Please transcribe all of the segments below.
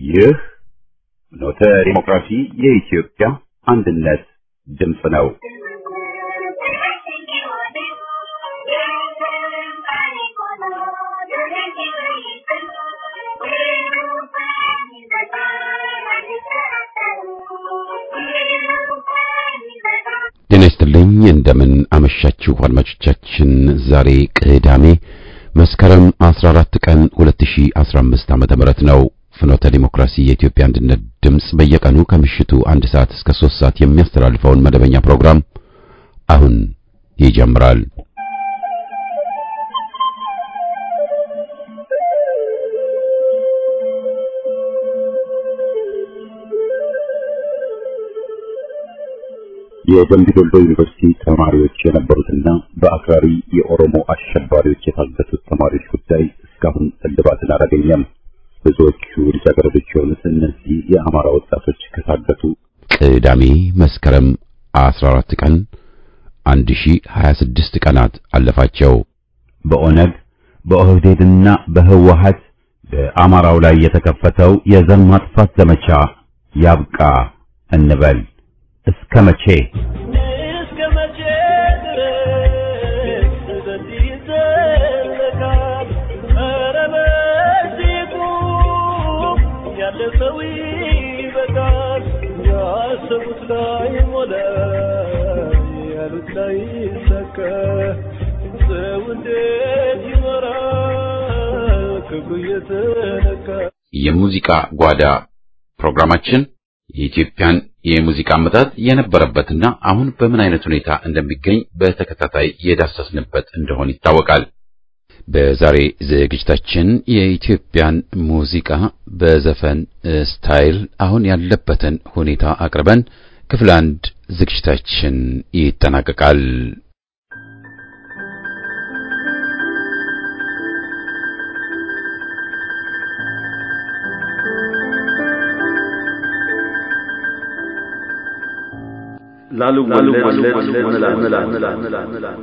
ይህ ኖተ ዲሞክራሲ የኢትዮጵያ አንድነት ድምፅ ነው። ጤና ይስጥልኝ እንደምን አመሻችሁ አድማጮቻችን። ዛሬ ቅዳሜ መስከረም 14 ቀን 2015 ዓመተ ምህረት ነው። ፍኖተ ዲሞክራሲ የኢትዮጵያ አንድነት ድምፅ በየቀኑ ከምሽቱ አንድ ሰዓት እስከ 3 ሰዓት የሚያስተላልፈውን መደበኛ ፕሮግራም አሁን ይጀምራል። የደምቢ ዶሎ ዩኒቨርሲቲ ተማሪዎች የነበሩትና በአክራሪ የኦሮሞ አሸባሪዎች የታገቱት ተማሪዎች ጉዳይ እስካሁን እልባትን አላገኘም። ብዙዎቹ ልጃገረዶች የሆኑት እነዚህ የአማራ ወጣቶች ከታገቱ ቅዳሜ መስከረም 14 ቀን 1026 ቀናት አለፋቸው። በኦነግ በኦህዴድና በህወሀት በአማራው ላይ የተከፈተው የዘር ማጥፋት ዘመቻ ያብቃ እንበል። እስከ መቼ እስከ መቼ ድረስ በዚህ ይዘለቃል? ኧረ በዚህ ቁም፣ ያለ ሰው ይበቃል። ያሰቡት ላይ ሞላ፣ ያሉት ላይ ይሳካ። ሰው እንዴት ይኖራል ክብሩ እየተነካ? የሙዚቃ ጓዳ ፕሮግራማችን የኢትዮጵያን የሙዚቃ አመጣጥ የነበረበትና አሁን በምን አይነት ሁኔታ እንደሚገኝ በተከታታይ የዳሰስንበት እንደሆነ ይታወቃል። በዛሬ ዝግጅታችን የኢትዮጵያን ሙዚቃ በዘፈን ስታይል አሁን ያለበትን ሁኔታ አቅርበን ክፍል አንድ ዝግጅታችን ይጠናቀቃል። ላልወለድ እንላለን።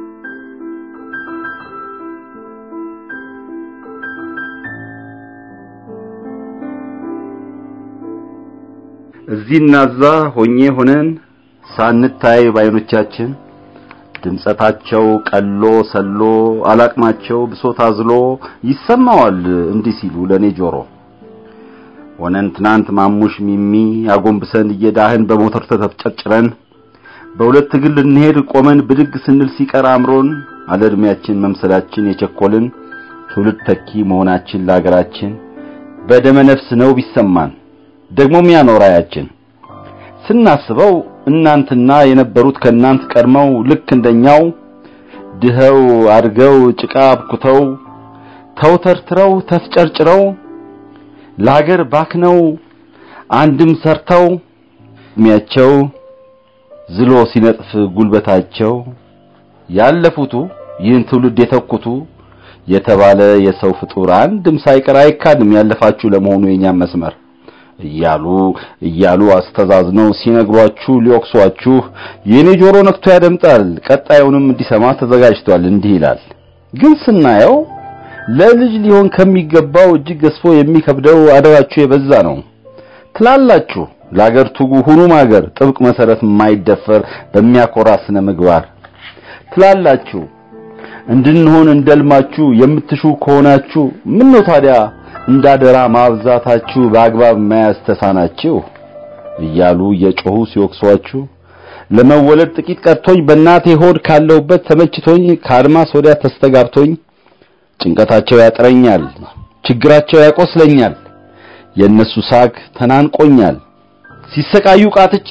እዚህና እዛ ሆኜ ሆነን ሳንታይ ባይኖቻችን ድምጸታቸው ቀሎ ሰሎ አላቅማቸው ብሶት አዝሎ ይሰማዋል እንዲህ ሲሉ ለኔ ጆሮ ሆነን ትናንት ማሙሽ ሚሚ አጎንብሰን እየዳህን በሞተር ተተጨጭረን በሁለት እግር ልንሄድ ቆመን ብድግ ስንል ሲቀር አምሮን አለ ዕድሜያችን መምሰላችን የቸኮልን ትውልድ ተኪ መሆናችን ለሀገራችን በደመ ነፍስ ነው ቢሰማን ደግሞም ያኖራያችን ስናስበው እናንትና የነበሩት ከእናንት ቀድመው ልክ እንደኛው ድኸው አድገው ጭቃ አብኩተው ተውተርትረው ተፍጨርጭረው ለሀገር ባክነው አንድም ሰርተው እድሜያቸው ዝሎ ሲነጥፍ ጉልበታቸው ያለፉቱ ይህን ትውልድ የተኩቱ የተባለ የሰው ፍጡር አንድም ሳይቀር አይካድም ያለፋችሁ ለመሆኑ የኛም መስመር እያሉ እያሉ አስተዛዝነው ሲነግሯችሁ ሊወቅሷችሁ የኔ ጆሮ ነክቶ ያደምጣል ቀጣዩንም እንዲሰማ ተዘጋጅቷል እንዲህ ይላል ግን ስናየው ለልጅ ሊሆን ከሚገባው እጅግ ገዝፎ የሚከብደው አደራችሁ የበዛ ነው ትላላችሁ ለአገር ትጉ ሁኑ ማገር ጥብቅ መሰረት የማይደፈር በሚያኮራ ስነ ምግባር ትላላችሁ እንድንሆን እንደልማችሁ የምትሹ ከሆናችሁ ምን ነው ታዲያ እንዳደራ ማብዛታችሁ በአግባብ መያዝ ተሳናችሁ እያሉ እየጮሁ ሲወቅሷችሁ ለመወለድ ጥቂት ቀርቶኝ በእናቴ ሆድ ካለሁበት ተመችቶኝ ከአድማስ ወዲያ ተስተጋብቶኝ ጭንቀታቸው ያጥረኛል፣ ችግራቸው ያቆስለኛል፣ የእነሱ ሳቅ ተናንቆኛል። ሲሰቃዩ ቃትች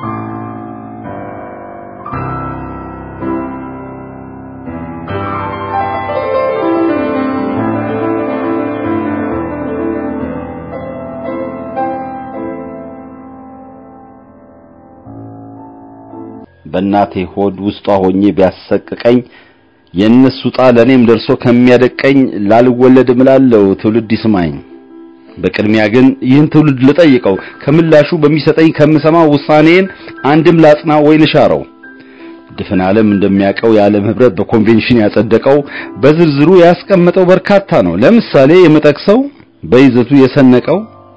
በእናቴ ሆድ ውስጧ ሆኜ ቢያሰቅቀኝ የእነሱ ጣ ለእኔም ደርሶ ከሚያደቀኝ ላልወለድ እምላለሁ ትውልድ ይስማኝ። በቅድሚያ ግን ይህን ትውልድ ልጠይቀው ከምላሹ በሚሰጠኝ ከምሰማው ውሳኔን አንድም ላጽና ወይ ልሻረው። ድፍን ዓለም እንደሚያውቀው የዓለም ህብረት በኮንቬንሽን ያጸደቀው በዝርዝሩ ያስቀመጠው በርካታ ነው። ለምሳሌ የምጠቅሰው በይዘቱ የሰነቀው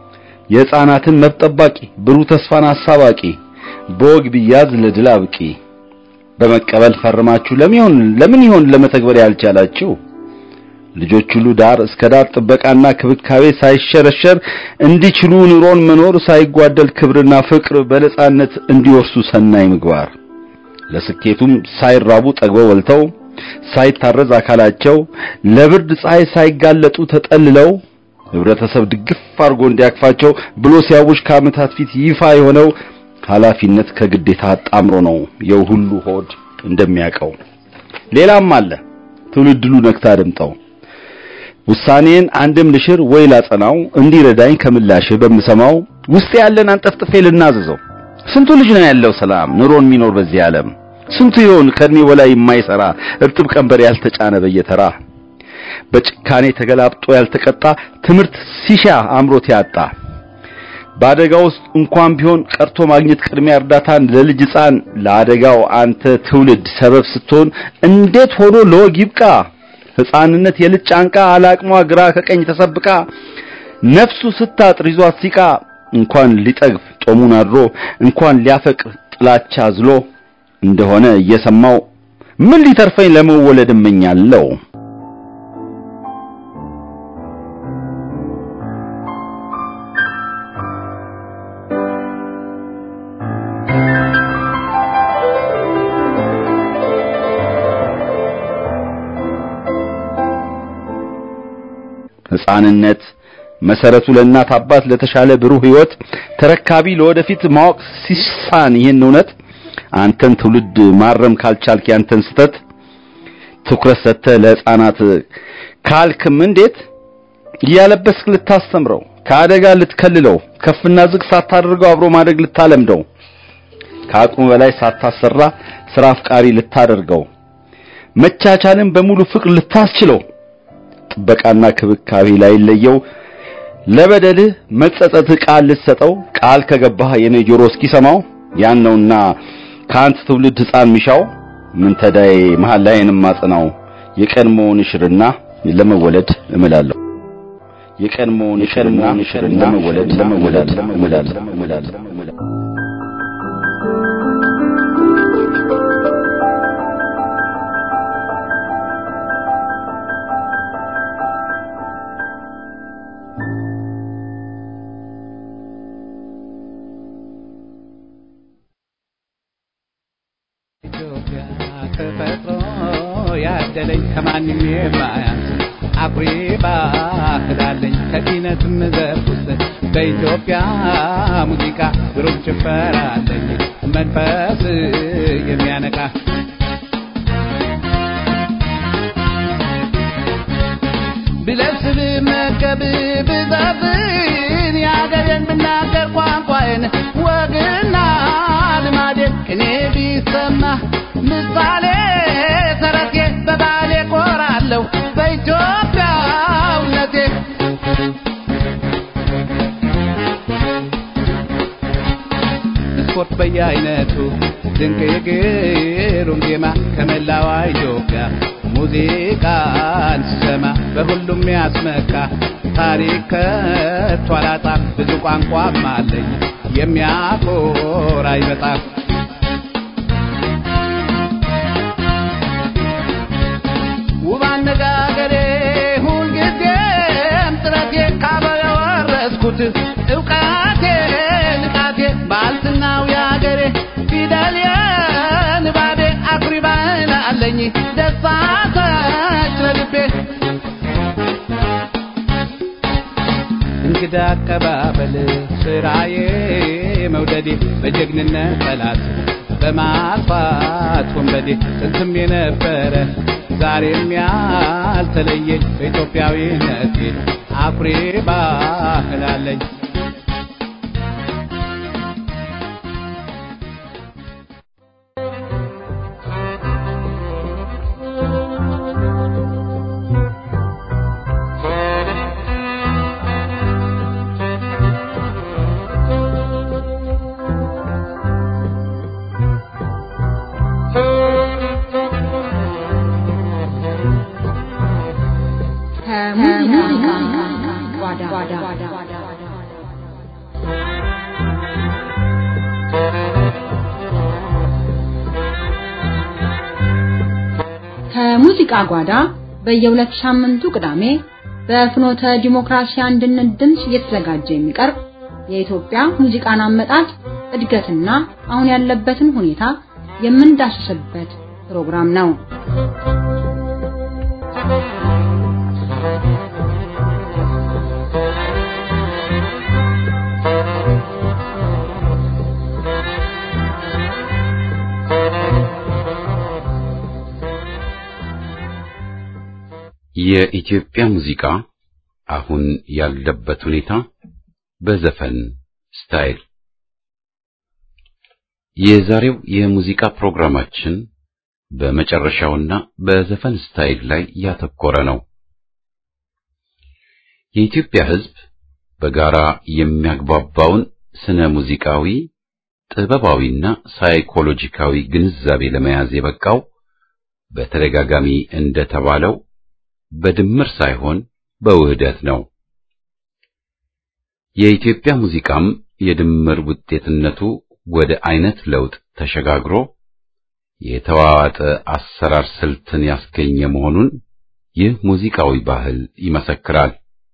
የሕፃናትን መብት ጠባቂ ብሩህ ተስፋን አሳባቂ በወግ ቢያዝ ለድል አብቂ በመቀበል ፈርማችሁ ለምን ይሆን ለምን ይሆን ለመተግበር ያልቻላችሁ ልጆች ሁሉ ዳር እስከ ዳር ጥበቃና ክብካቤ ሳይሸረሸር እንዲችሉ ኑሮን መኖር ሳይጓደል ክብርና ፍቅር በነጻነት እንዲወርሱ ሰናይ ምግባር ለስኬቱም ሳይራቡ ጠግበው በልተው ሳይታረዝ አካላቸው ለብርድ ፀሐይ ሳይጋለጡ ተጠልለው ህብረተሰብ ድግፍ አድርጎ እንዲያቅፋቸው ብሎ ሲያውጅ ከዓመታት ፊት ይፋ የሆነው ኃላፊነት ከግዴታ አጣምሮ ነው የው ሁሉ ሆድ እንደሚያውቀው ሌላም አለ ትውልድሉ ነክታ አድምጠው ውሳኔን አንድም ልሽር ወይ ላጸናው እንዲረዳኝ ከምላሽ በምሰማው ውስጥ ያለን አንጠፍጥፌ ልናዘዘው ስንቱ ልጅ ነው ያለው ሰላም ኑሮን የሚኖር በዚህ ዓለም ስንቱ ይሆን ከእድሜ በላይ የማይሰራ እርጥብ ቀንበር ያልተጫነ በየተራ በጭካኔ ተገላብጦ ያልተቀጣ ትምህርት ሲሻ አምሮት ያጣ በአደጋ ውስጥ እንኳን ቢሆን ቀርቶ ማግኘት ቅድሚያ እርዳታን ለልጅ ሕፃን ለአደጋው አንተ ትውልድ ሰበብ ስትሆን እንዴት ሆኖ ለወግ ይብቃ ሕፃንነት የልጅ ጫንቃ አላቅሟ ግራ ከቀኝ ተሰብቃ ነፍሱ ስታጥር ይዟት ሲቃ እንኳን ሊጠግብ ጦሙን አድሮ እንኳን ሊያፈቅር ጥላቻ ዝሎ እንደሆነ እየሰማው ምን ሊተርፈኝ ለመወለድ እመኛለሁ። ሕፃንነት መሰረቱ ለእናት አባት ለተሻለ ብሩህ ሕይወት ተረካቢ ለወደፊት ማወቅ ሲሳን ይህን እውነት አንተን ትውልድ ማረም ካልቻልክ ያንተን ስተት ትኩረት ሰጥተህ ለሕፃናት ካልክም እንዴት እያለበስክ ልታስተምረው ከአደጋ ልትከልለው ከፍና ዝቅ ሳታደርገው አብሮ ማደግ ልታለምደው ከአቅሙ በላይ ሳታሰራ ስራ አፍቃሪ ልታደርገው መቻቻልን በሙሉ ፍቅር ልታስችለው ጥበቃና ክብካቤ ላይ ለየው ለበደልህ መጸጸት ቃል ልትሰጠው ቃል ከገባህ የኔ ጆሮ እስኪሰማው ያን ነውና ከአንተ ትውልድ ሕፃን ሚሻው ምን ተዳይ መሃል ላይንም ማጽናው የቀድሞውን ሽርና ለመወለድ እምላለሁ የቀድሞውን ሽርና ለመወለድ ለመወለድ እምላለሁ እምላለሁ ተፈጥሮ ያደለኝ ከማንም የማያንስ አኩሪ ባህል አለኝ ከኪነትም ዘርፍ ውስጥ በኢትዮጵያ ሙዚቃ ግሩም ጭፈራ አለኝ መንፈስ የሚያነቃ ብለብስ ብመገብ ብዘፍን የአገሬን ብናገር ቋንቋዬን ወግና ልማዴን ቅኔ ቢሰማ ምሳሌ ተረቴ በባሌ ኮራለሁ በኢትዮጵያውነቴ ስፖርት በየአይነቱ ድንቅ የግሩም ዜማ ከመላዋ ኢትዮጵያ ሙዚቃን ስሰማ በሁሉም ያስመካ ታሪክ ከቶ አላጣም ብዙ ቋንቋም አለኝ የሚያኮራኝ በጣም ውብ አነጋገሬ ሁልጊዜም ጥረቴ ካበው የወረስኩት እውቀቴ ንቃቴ ባልትናው የአገሬ ፊደል የንባቤ አኩሪ ባህል አለኝ ደሳሰች ለልቤ እንግዳ አቀባበል ስራዬ መውደዴ በጀግንነት ጠላት በማጥፋት ወንበዴ ጥንትም የነበረ ዛሬም ያልተለየኝ በኢትዮጵያዊነቴ አኩሪ ባህል አለኝ። ከሙዚቃ ጓዳ የሙዚቃ ጓዳ በየሁለት ሳምንቱ ቅዳሜ በፍኖተ ዲሞክራሲ አንድነት ድምፅ እየተዘጋጀ የሚቀርብ የኢትዮጵያ ሙዚቃን አመጣጥ እድገትና አሁን ያለበትን ሁኔታ የምንዳስስበት ፕሮግራም ነው። የኢትዮጵያ ሙዚቃ አሁን ያለበት ሁኔታ በዘፈን ስታይል የዛሬው የሙዚቃ ፕሮግራማችን በመጨረሻውና በዘፈን ስታይል ላይ ያተኮረ ነው። የኢትዮጵያ ሕዝብ በጋራ የሚያግባባውን ስነ ሙዚቃዊ፣ ጥበባዊና ሳይኮሎጂካዊ ግንዛቤ ለመያዝ የበቃው በተደጋጋሚ እንደተባለው በድምር ሳይሆን በውህደት ነው። የኢትዮጵያ ሙዚቃም የድምር ውጤትነቱ ወደ አይነት ለውጥ ተሸጋግሮ የተዋዋጠ አሰራር ስልትን ያስገኘ መሆኑን ይህ ሙዚቃዊ ባህል ይመሰክራል።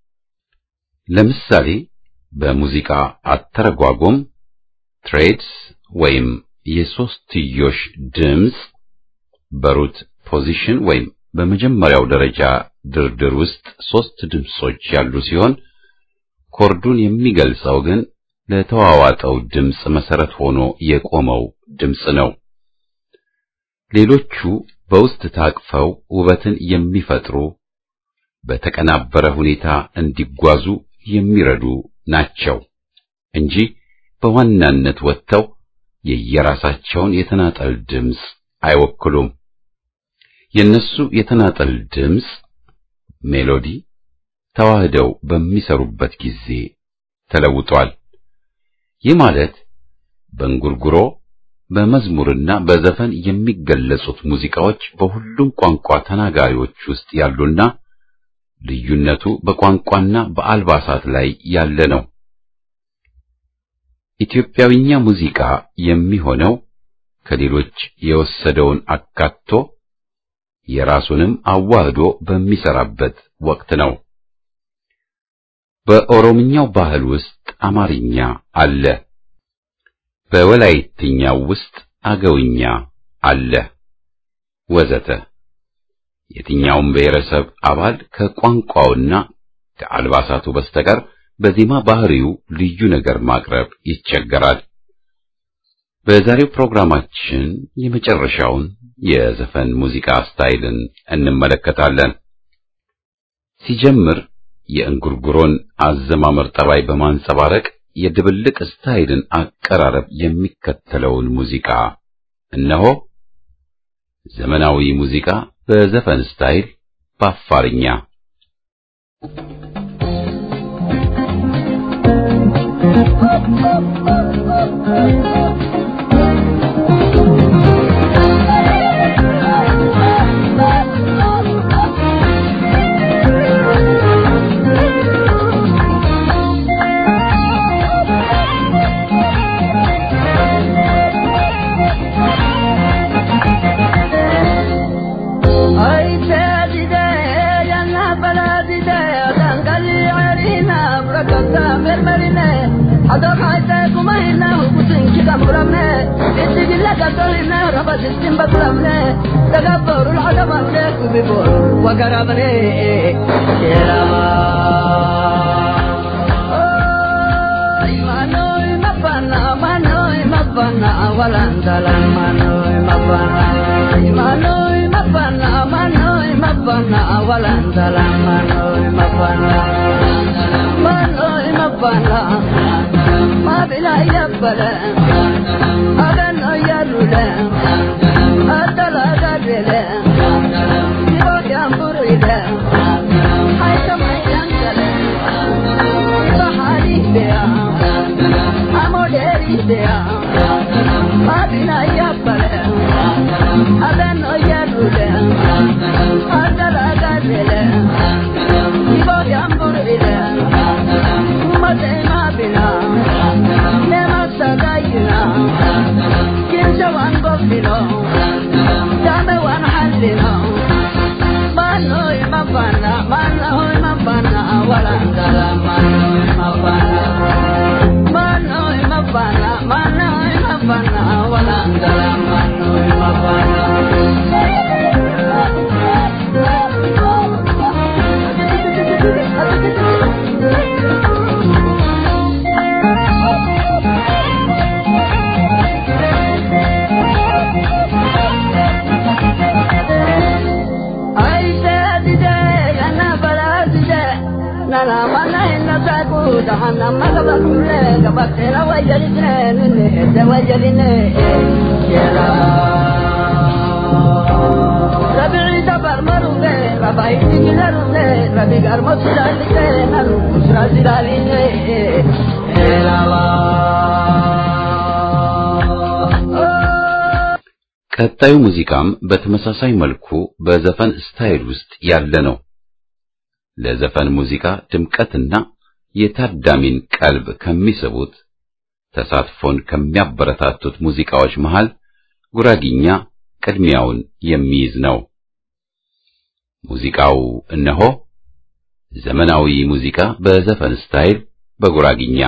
ለምሳሌ በሙዚቃ አተረጓጎም ትሬድስ ወይም የሶስትዮሽ ድምፅ በሩት ፖዚሽን ወይም በመጀመሪያው ደረጃ ድርድር ውስጥ ሶስት ድምጾች ያሉ ሲሆን ኮርዱን የሚገልጸው ግን ለተዋዋጠው ድምፅ መሰረት ሆኖ የቆመው ድምፅ ነው። ሌሎቹ በውስጥ ታቅፈው ውበትን የሚፈጥሩ በተቀናበረ ሁኔታ እንዲጓዙ የሚረዱ ናቸው እንጂ በዋናነት ወጥተው የየራሳቸውን የተናጠል ድምፅ አይወክሉም። የነሱ የተናጠል ድምፅ ሜሎዲ ተዋህደው በሚሰሩበት ጊዜ ተለውጧል። ይህ ማለት በእንጉርጉሮ በመዝሙርና በዘፈን የሚገለጹት ሙዚቃዎች በሁሉም ቋንቋ ተናጋሪዎች ውስጥ ያሉና ልዩነቱ በቋንቋና በአልባሳት ላይ ያለ ነው። ኢትዮጵያዊኛ ሙዚቃ የሚሆነው ከሌሎች የወሰደውን አካቶ የራሱንም አዋህዶ በሚሰራበት ወቅት ነው። በኦሮምኛው ባህል ውስጥ አማርኛ አለ። በወላይትኛው ውስጥ አገውኛ አለ ወዘተ። የትኛውም ብሔረሰብ አባል ከቋንቋውና ከአልባሳቱ በስተቀር በዜማ ባህሪው ልዩ ነገር ማቅረብ ይቸገራል። በዛሬው ፕሮግራማችን የመጨረሻውን የዘፈን ሙዚቃ ስታይልን እንመለከታለን። ሲጀምር የእንጉርጉሮን አዘማመር ጠባይ በማንጸባረቅ የድብልቅ ስታይልን አቀራረብ የሚከተለውን ሙዚቃ እነሆ። ዘመናዊ ሙዚቃ በዘፈን ስታይል በአፋርኛ Dame one hand, you know. ቀጣዩ ሙዚቃም በተመሳሳይ መልኩ በዘፈን ስታይል ውስጥ ያለ ነው። ለዘፈን ሙዚቃ ድምቀትና የታዳሚን ቀልብ ከሚስቡት ተሳትፎን ከሚያበረታቱት ሙዚቃዎች መሃል ጉራጊኛ ቅድሚያውን የሚይዝ ነው። ሙዚቃው እነሆ ዘመናዊ ሙዚቃ በዘፈን ስታይል በጉራጊኛ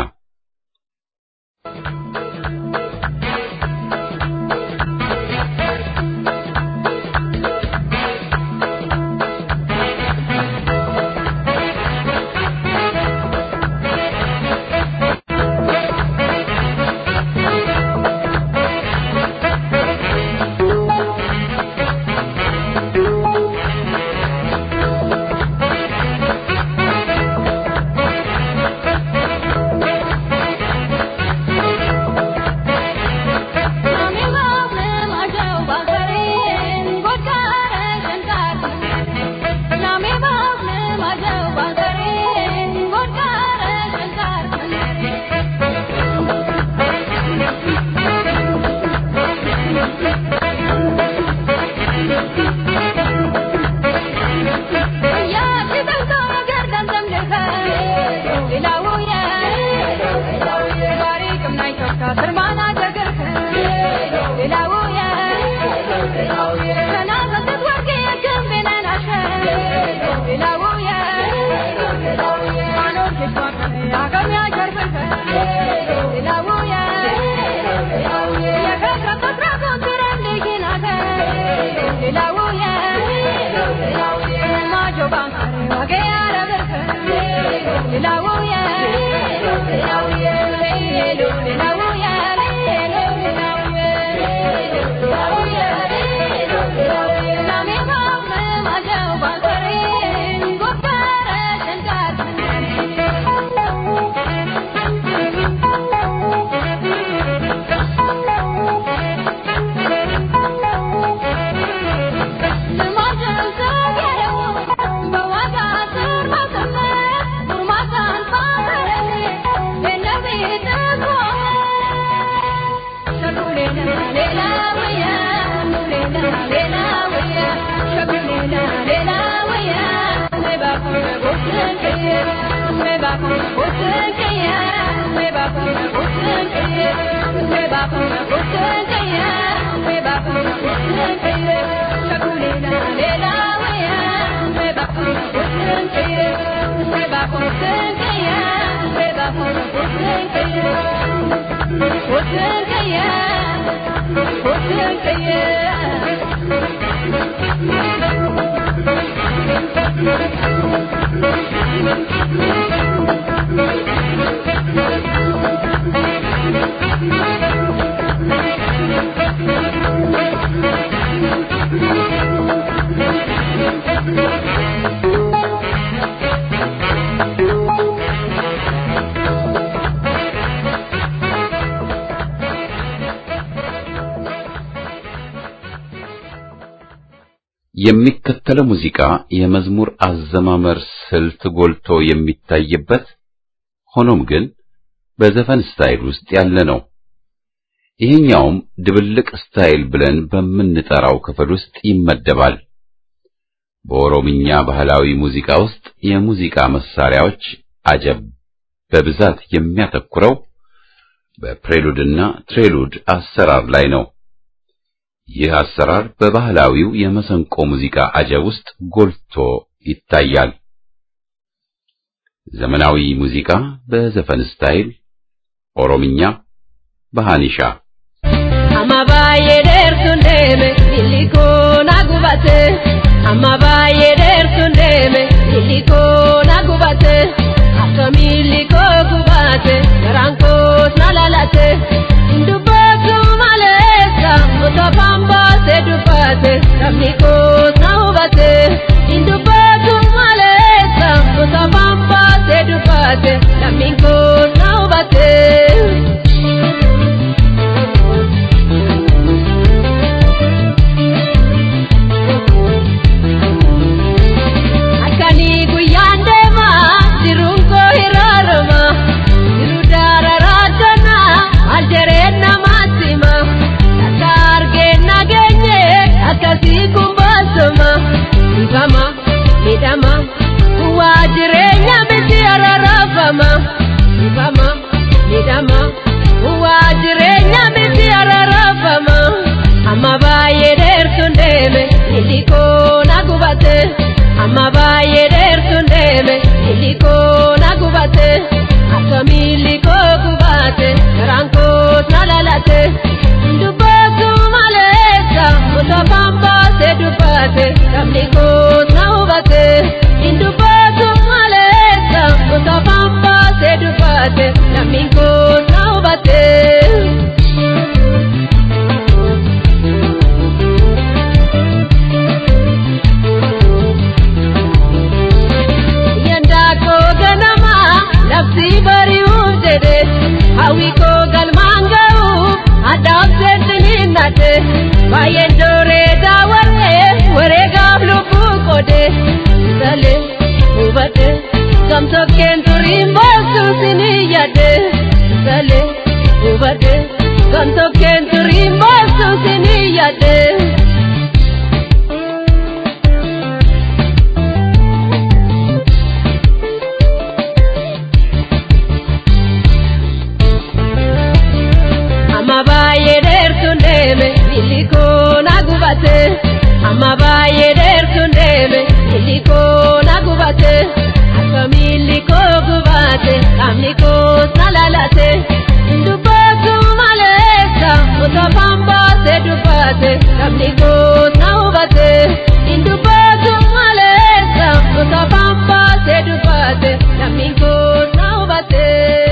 የሚከተለው ሙዚቃ የመዝሙር አዘማመር ስልት ጎልቶ የሚታይበት ሆኖም ግን በዘፈን ስታይል ውስጥ ያለ ነው። ይሄኛውም ድብልቅ ስታይል ብለን በምንጠራው ክፍል ውስጥ ይመደባል። በኦሮምኛ ባህላዊ ሙዚቃ ውስጥ የሙዚቃ መሳሪያዎች አጀብ በብዛት የሚያተኩረው በፕሬሉድና ትሬሉድ አሰራር ላይ ነው። ይህ አሰራር በባህላዊው የመሰንቆ ሙዚቃ አጀብ ውስጥ ጎልቶ ይታያል። ዘመናዊ ሙዚቃ በዘፈን ስታይል ኦሮምኛ በሃኒሻ amma baay'ee dheertuun deeme illi koo na gubate amma baay'ee dheertuun deeme illi koo na gubate akka miilli koo gubate garaan koos na lalate dubbatu maleessa otoo afaan baasee dubbate sabni koos na hubate dubbatu maleessa otoo afaan baasee dubbate sabni koos na hubate. Akkanii guyyaan deemaa jiruun koo hiraarama jiru dararaatana maal jereen namaatti hima akka argeen nageenye akkasii kun baasuma dhibama midhama waa jireenya miti ararafama dhibama midhama waa jireenya miti ararafama amma baay'ee dheertuun deeme illi koo na gubate. amma baay'ee dheertuun deeme illi koo na gubate akka miilli koo gubate garaan koos na lalate dubbatu maleessa otoo afaan baasee dubbate sabni koos na hubate dubbatu maleessa otoo afaan baasee dubbate sabni koos na hubate. Yandaakoo ganama labsi bari'uuf jedhe hawwi koo galmaan ga'uuf addaaf seettiniin nadhe baay'een dooree daawwaree wareegaaf lubbuu qode salee hubate gamtokkeen turiin boossuu sinii yaadde salee hubate gamtokkeen turiin boossuu sinii yaadde. amma baay'ee dheertuun deeme illi koo na gubate amma baay'ee dheertuun deeme illi koo na gubate akka miilli koo gubate qaamni koos na lalate dubbatu maleessa otoo afaan baasee dubbate qaamni koos na hubate dubbatu maleessa otoo afaan baasee dubbate qaamni koos na hubate.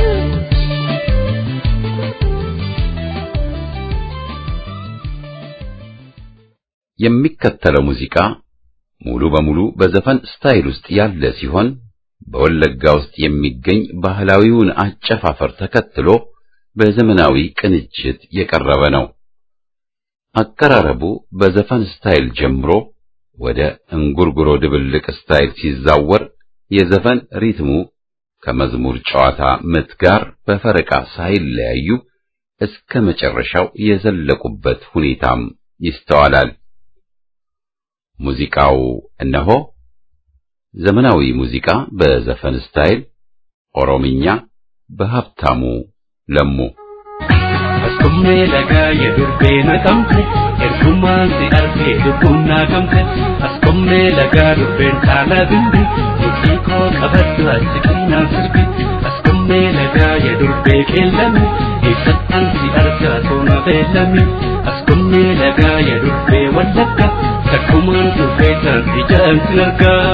የሚከተለው ሙዚቃ ሙሉ በሙሉ በዘፈን ስታይል ውስጥ ያለ ሲሆን በወለጋ ውስጥ የሚገኝ ባህላዊውን አጨፋፈር ተከትሎ በዘመናዊ ቅንጅት የቀረበ ነው። አቀራረቡ በዘፈን ስታይል ጀምሮ ወደ እንጉርጉሮ ድብልቅ ስታይል ሲዛወር የዘፈን ሪትሙ ከመዝሙር ጨዋታ ምት ጋር በፈረቃ ሳይለያዩ እስከ መጨረሻው የዘለቁበት ሁኔታም ይስተዋላል። ሙዚቃው እነሆ ዘመናዊ ሙዚቃ በዘፈን ስታይል ኦሮምኛ በሀብታሙ ለሙ Askummee lagaa yedurbee naqamte ergumaan si argee lubbuun naagamte askummee lagaa durbeen saala bimbi mudhii koo qabaddu achi qinaan sirbi askummee lagaa yedurbee qeellame ibsattan si argaa toona beellame askummee lagaa yedurbee wallagga takkumaan durbee san ijaan sin argaa.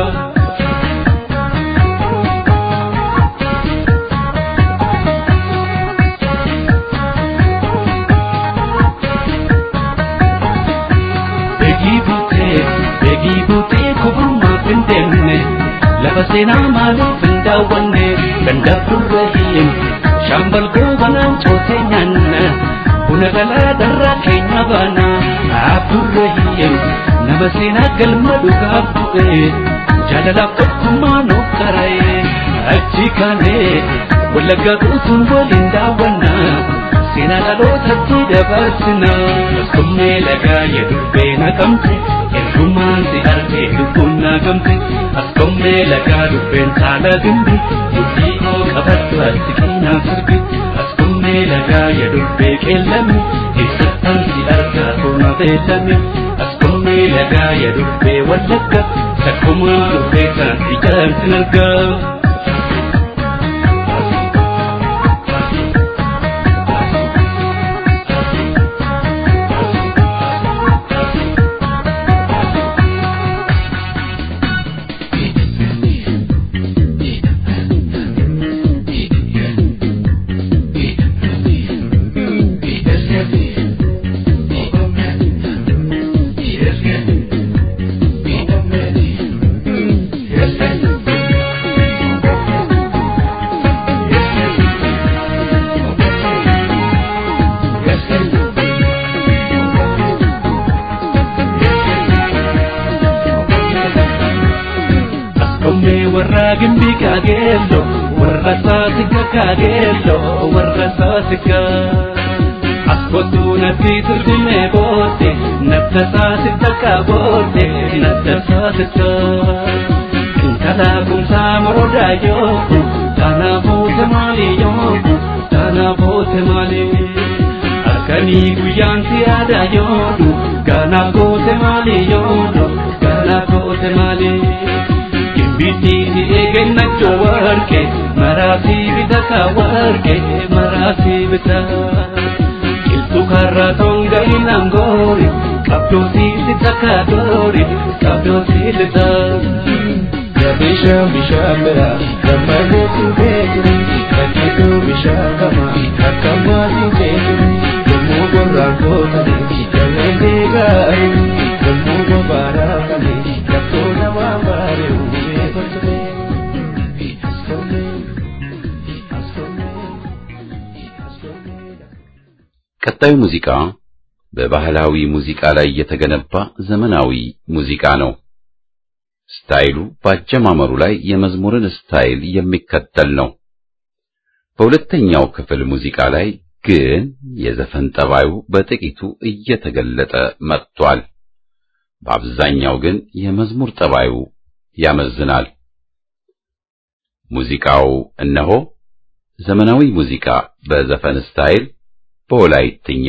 Beekii buutee beekii buutee kuburmaa hin deemne lafa seenaa maaliif hin daawwanne dandabdurra hin shaambal goobanaan cootee nyaanna buna galaa darraa keenya baana abdurra hin nama seenaa galma dhugaaf bu'e jaalalaaf tokkummaa nuuf qara'e achi kaanee wallaggaa guutuun waliin daawwannaa. seenaa dhalootatti dabarsina askummee lagaa yedurbee naqamte ergumaan si argee lubbuun naagamte askummee lagaa dubbeen saala dimbi mudhii koo qabaddu achi qinaan sirbi askummee lagaa yedurbee qeellame eessattaan si argaa toona beellame askummee lagaa yedurbee wallagga takkumaan dubbee san ijaan sin argaa. warra gimbii kaageello warra saasikka kaageello warra saasikka askootu natti turgume boote nafta saasikka kaaboote nafta saasikka kinkala kumsaa morodaa yoo taana boote maali yoo taana boote maali halkanii guyyaan si yaada yoodu gaana boote maali yoodu gaana boote maali. Bitti eegna warqe maraasi bita ka warqe maraasi bita Kiltu karra tonga inangori kabdosi sita ka dori kabdosi lita Bisha bisha mera kamane tu bekri kakitu bisha kama kakama tu bekri kamu borra kota ni kamene gai kamu gobara kali kato nama mare uwe kotre askome askome askome ቀጣዩ ሙዚቃ በባህላዊ ሙዚቃ ላይ የተገነባ ዘመናዊ ሙዚቃ ነው። ስታይሉ በአጀማመሩ ላይ የመዝሙርን ስታይል የሚከተል ነው። በሁለተኛው ክፍል ሙዚቃ ላይ ግን የዘፈን ጠባዩ በጥቂቱ እየተገለጠ መጥቷል። በአብዛኛው ግን የመዝሙር ጠባዩ ያመዝናል። ሙዚቃው እነሆ ዘመናዊ ሙዚቃ በዘፈን ስታይል በወላይትኛ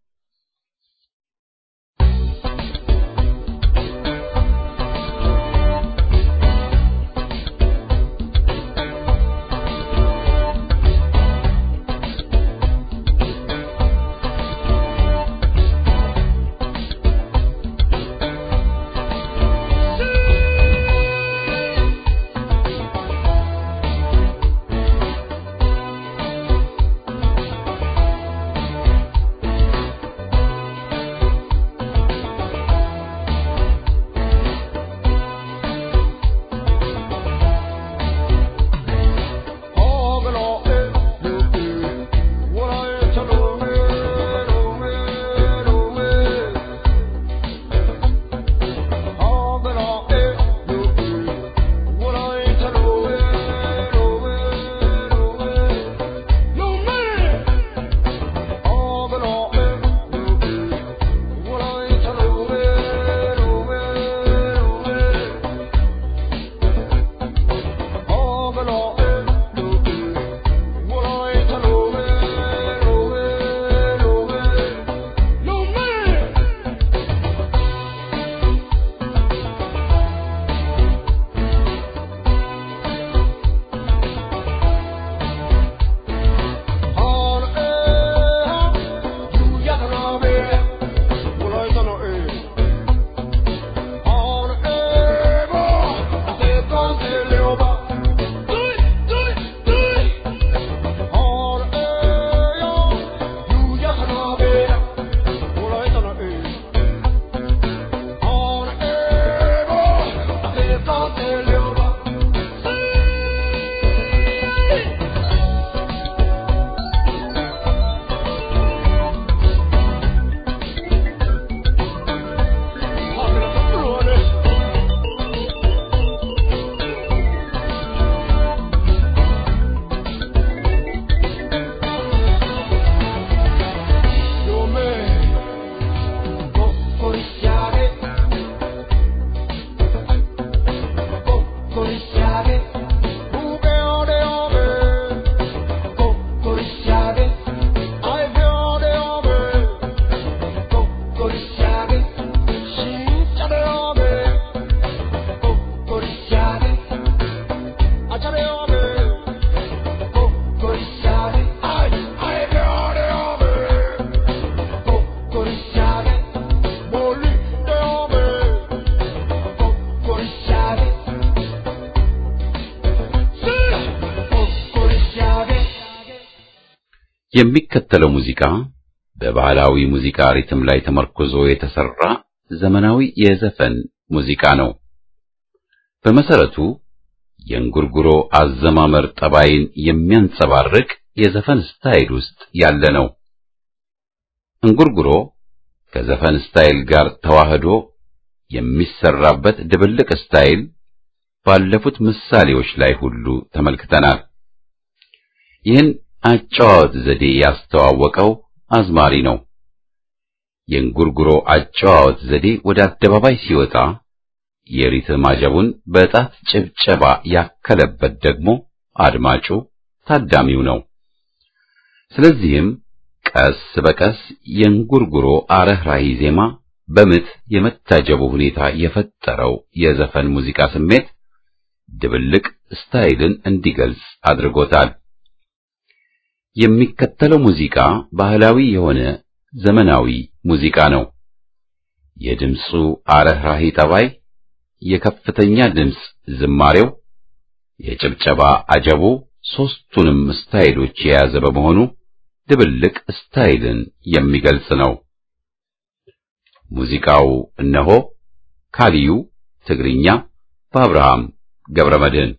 የሚከተለው ሙዚቃ በባህላዊ ሙዚቃ ሪትም ላይ ተመርኩዞ የተሰራ ዘመናዊ የዘፈን ሙዚቃ ነው። በመሰረቱ የእንጉርጉሮ አዘማመር ጠባይን የሚያንጸባርቅ የዘፈን ስታይል ውስጥ ያለ ነው። እንጉርጉሮ ከዘፈን ስታይል ጋር ተዋህዶ የሚሰራበት ድብልቅ ስታይል ባለፉት ምሳሌዎች ላይ ሁሉ ተመልክተናል። ይህን አጨዋወት ዘዴ ያስተዋወቀው አዝማሪ ነው። የእንጉርጉሮ አጨዋወት ዘዴ ወደ አደባባይ ሲወጣ የሪትም አጀቡን በጣት ጭብጨባ ያከለበት ደግሞ አድማጩ ታዳሚው ነው። ስለዚህም ቀስ በቀስ የእንጉርጉሮ አረህራሂ ዜማ በምት የመታጀቡ ሁኔታ የፈጠረው የዘፈን ሙዚቃ ስሜት ድብልቅ ስታይልን እንዲገልጽ አድርጎታል። የሚከተለው ሙዚቃ ባህላዊ የሆነ ዘመናዊ ሙዚቃ ነው። የድምፁ አረህራሂ ጠባይ፣ የከፍተኛ ድምፅ ዝማሬው፣ የጭብጨባ አጀቡ ሦስቱንም ስታይሎች የያዘ በመሆኑ ድብልቅ ስታይልን የሚገልጽ ነው። ሙዚቃው እነሆ ካሊዩ ትግርኛ በአብርሃም ገብረመድህን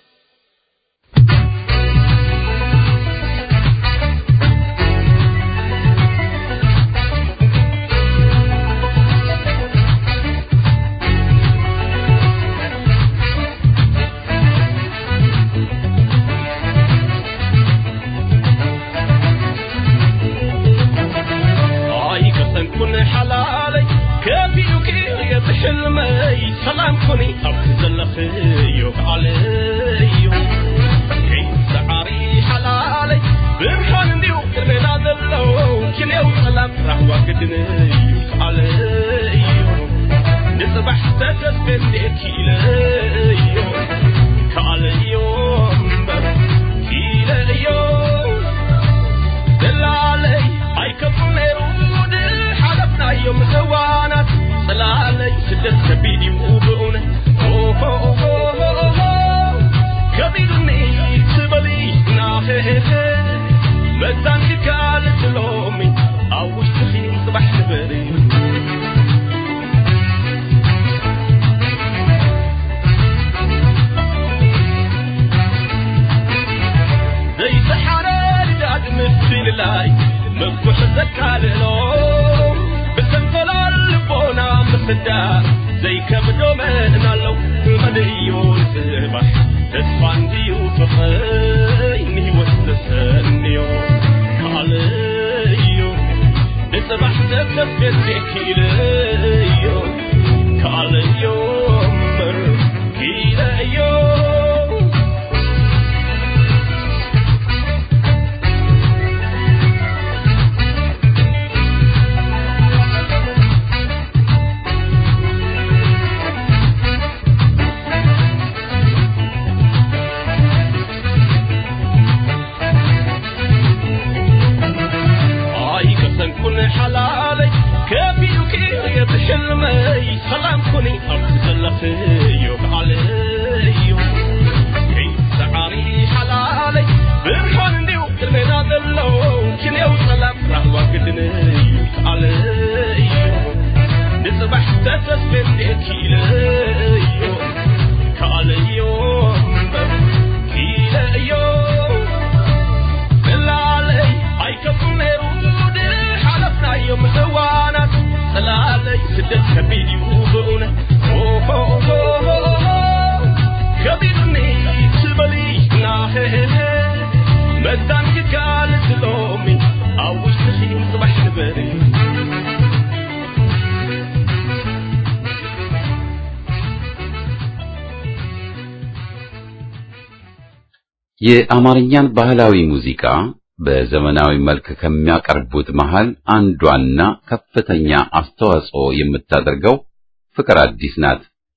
ኣይ ከሰንኩን ሓላለይ ከቢኡኪ የብሕልመይ ሰላም ኮኒ ኣብቲ ዘለኽዮ ከዓለዮ ከይሰዓሪ ሓላለይ ብርሃን እንዲሁ ቅድሜና ዘሎ ክንየው ሰላም ራህዋ ግድንዩ ከዓለዮ ንፅባሕ ተተስገን ኪለዮ ከዓለዮ እምበር ኪለዮ ደላለይ ኣይከፍም ነይሩ ድሓለፍናዮም እዋናት ጽላለይ ስደት ከቢድ እዩ ብእውነት ከቢዱኒ ትበሊ ናኸ መዛንግጋል ትሎሚ ኣብ ውሽጢኺ ጽባሕ ንበር እዩ ዘይሰሓረ ልዳድ ምስልላይ መጉሕ ዘካልሎ ብተንፈላል ልቦና ምስዳር ዘይከብዶ መን ኣለው መንእዩ ንጽባሕ ተስፋ እንድዩ ፍቕይ ንህይወት ዘሰንዮ ካልእዮ ንጽባሕ ዘተስገዜኪልዮ ካልእዮ እምበር ኪለዮ ኣይ ከሰንኩን ሓላለይ ከቢኡኪ የብሕልመይ ሰላም ኮኒ ኣብቲ ዘለኽዮ ከዓለዮ ከይሰዓሪ ሓላለይ ብርሃን እንዲሁ ቅድሜና ዘሎ ክንየው ሰላም ራህዋ ግድንዩ ከዓለዮ ንጽባሕ ተተስገን ኪለዮ ከዓለዮ እምበር ኪለዮ ጽላለይ ኣይከፍም ነይሩ ድሓለፍናዮም እዋናት ጽላለይ ስደት ከቢድ እዩ ብእውነት ከቢዱኒ ትበሊ ናኸ መዛን ግጋል ትሎሚ ኣብ ውሽጢኺ ጽባሕ ንበር እዩ የአማርኛን ባህላዊ ሙዚቃ በዘመናዊ መልክ ከሚያቀርቡት መሃል አንዷና ከፍተኛ አስተዋጽኦ የምታደርገው ፍቅር አዲስ ናት።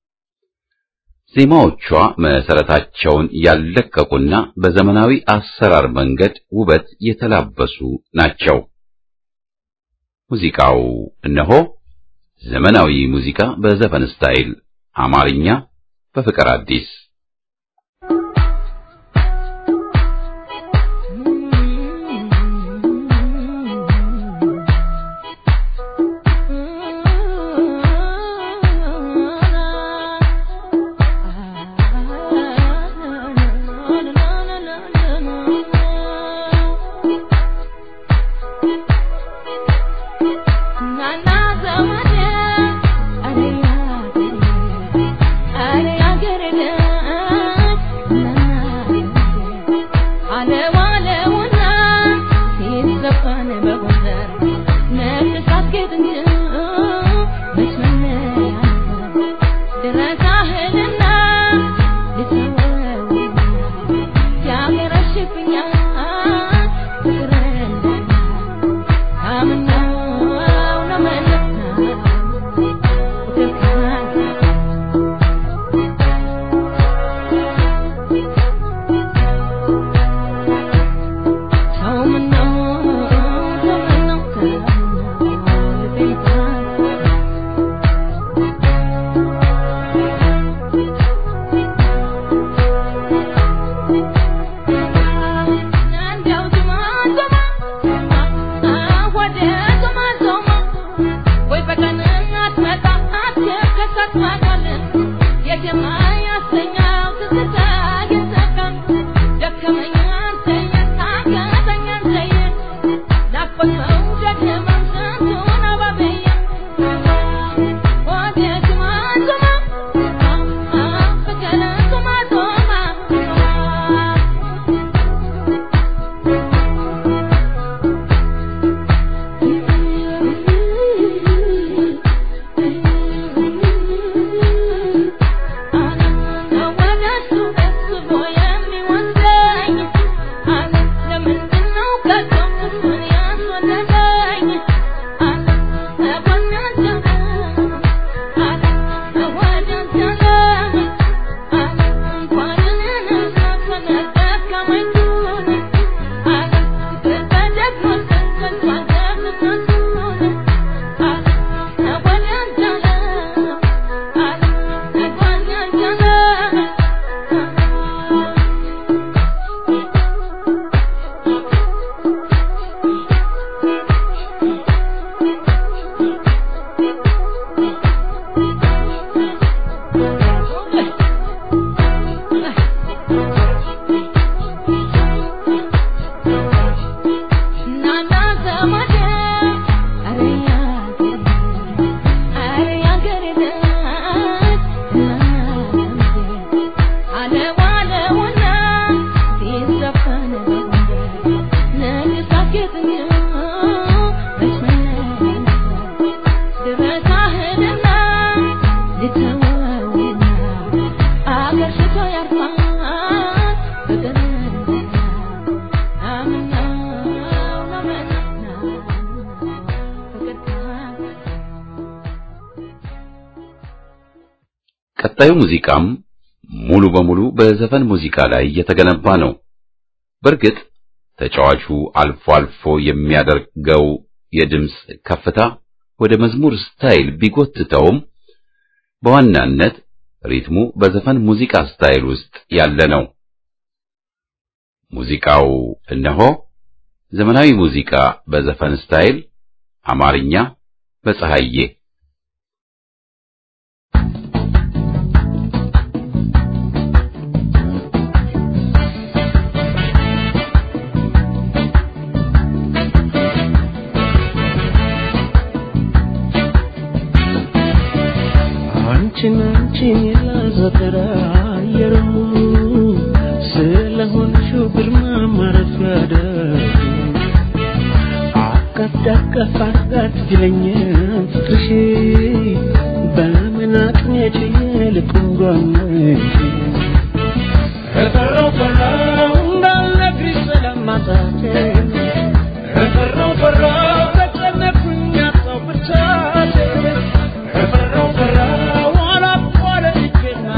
ዜማዎቿ መሰረታቸውን ያለቀቁና በዘመናዊ አሰራር መንገድ ውበት የተላበሱ ናቸው። ሙዚቃው እነሆ ዘመናዊ ሙዚቃ በዘፈን ስታይል አማርኛ በፍቅር አዲስ Nana, ቀጣዩ ሙዚቃም ሙሉ በሙሉ በዘፈን ሙዚቃ ላይ የተገነባ ነው። በእርግጥ ተጫዋቹ አልፎ አልፎ የሚያደርገው የድምፅ ከፍታ ወደ መዝሙር ስታይል ቢጎትተውም በዋናነት ሪትሙ በዘፈን ሙዚቃ ስታይል ውስጥ ያለ ነው። ሙዚቃው እነሆ ዘመናዊ ሙዚቃ በዘፈን ስታይል አማርኛ በፀሐዬ አንቺን አንቺን የላዘጠረ አየሩ ስለሆንሽው ግርማ ማረፊያ ደግ አቀፍ ዳቀፍ አርጋት ቢለኝ ፍቅርሽ በምን አቅሜ ችዬ ልቁንጓነሽ ከፈራው ፈራው እንዳልነግርሽ ስለማጣቴ ከፈራው ፈራው ተጨነኩኝ አጣው ብቻቴ ከፈራው ፈራው አላቋረጥኩና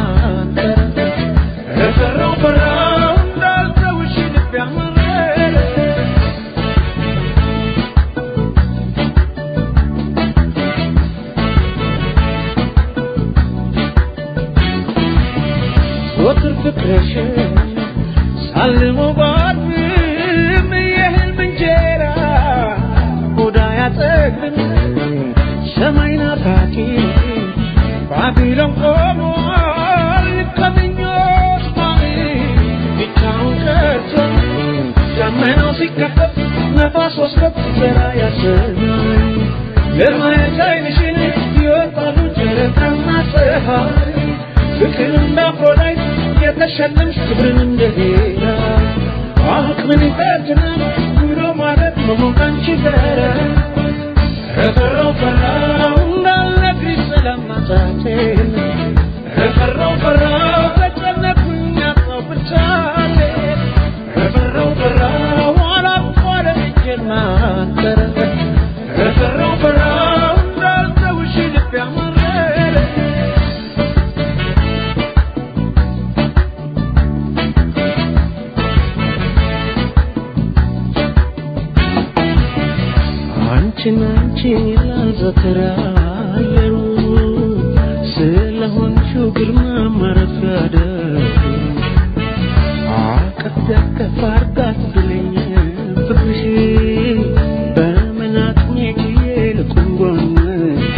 ከፈራው ፈራው እንዳልተውሽ ልቤ አመረረ ዘወትር ፍቅርሽን ሳልመው ባድም የህልም እንጀራ ሆዳ ያጠግብም ሰማይ ናፋቂ ባቢሎን ቆሟል ከምኞት ማሚ ብቻውን ቀርቶ ደመናው ሲከፈት ነፋስ ወስዶት ዘራ ያሰኛል ለማየት ዓይንሽን ይወጣሉ ጨረቃና ፀሐይ ፍቅር እንደ አፍሮዳይት የተሸለምሽ ክብርን እንደ ሄራ አሁ ምን ይፈትናል ብሎ ማለት መሆን ካንቺ ጋር እፈራው ፈራው እንዳልነግርሽ ስለማጣቴን እፈራው ፈራው ተጨነኩኝ አጣው ብቻዬን እፈራው ፈራው አላቋረጥ እጄን ማንጠር እፈራው ፈራው እንዳልተውሽ ልቤ አማረረ አንቺን አንቺን ይላል ዘወትር አየሩ ስለሆንሽው ግርማ ማረፊያ ደሩ አቀፍ ደገፍ አርጋት ብለኝ ፍቅርሽ በመናቅሜ ጊዜ ልቁም ጎንሽ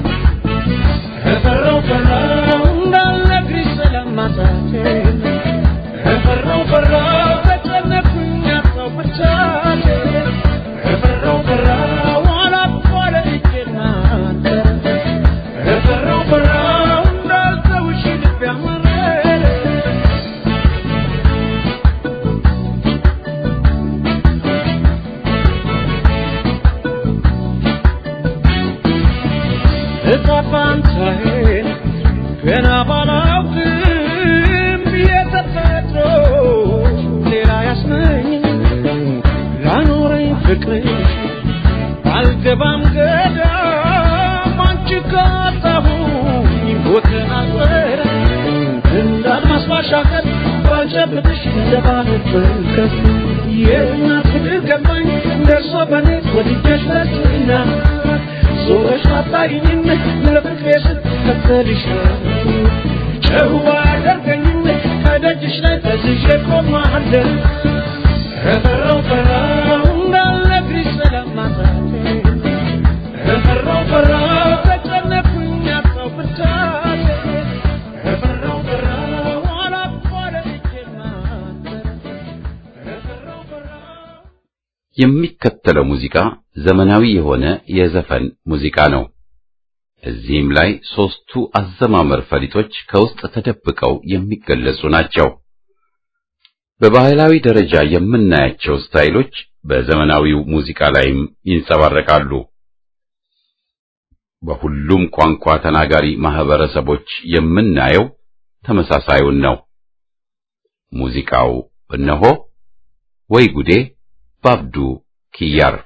እፈራው ፈራው እንዳልነግርሽ ስለማጣቴን እፈራው ፈራው ተጨነኩኝ አጣው ብቻዬን እፈራው ፈራው አላቋረጥ እጄን ማንጠር እፈራው ፈራው እንዳልተውሽ ልቤ አማረረ እጣ ፋንታዬን ገና ባላውቅም የተፈጥሮ ሌላ ያስመኝ ላኖረኝ ፍቅርሽ አልገባም ገዳም አንቺ ካጣሁኝ ቦትን አልበረ እንደ አድማስ ባሻገር ባልጨብጥሽ እንደ ባህር በርከት የእናት ፍቅር ገባኝ ደርሶ በኔ ወድጀሽ ለትና ዞረሽ አታይኝም ለፍቅሬ ስትከተልሽ ጨዋ ያደርገኝም ከደጅሽ ላይ ተዝዤ ቆማለሁ እፈራው ፈራው እንዳልነግርሽ ስለማጣቴ እፈራው ፈራው ተጨነኩኝ አጣው ብቻዬን እፈራው ፈራው አላቋረጥ እጄን ማንጠር እፈራው ፈራው የሚከተለው ሙዚቃ ዘመናዊ የሆነ የዘፈን ሙዚቃ ነው። እዚህም ላይ ሦስቱ አዘማመር ፈሊጦች ከውስጥ ተደብቀው የሚገለጹ ናቸው። በባህላዊ ደረጃ የምናያቸው ስታይሎች በዘመናዊው ሙዚቃ ላይም ይንጸባረቃሉ። በሁሉም ቋንቋ ተናጋሪ ማህበረሰቦች የምናየው ተመሳሳዩን ነው። ሙዚቃው እነሆ ወይ ጉዴ ባብዱ ኪያር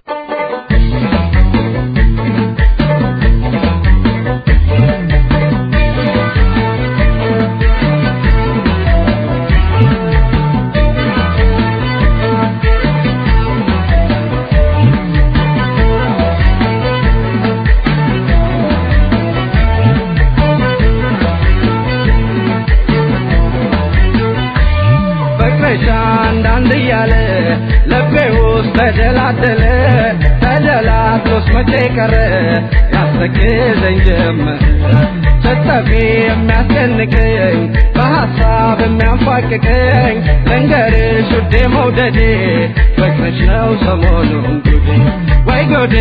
ፍቅርሽ አንዳንድ እያለ ልቤ ውስጥ ተደላደለ ተደላድሎስ መቼ ቀረ ያስተክዘኝ ጀመር ስትጠፊ የሚያስጨንቀኝ በሐሳብ የሚያንፋቅቀኝ ልንገርሽ ውዴ መውደዴ ፍቅርሽ ነው ሰሞኑን ጉዴ ወይ ጉዴ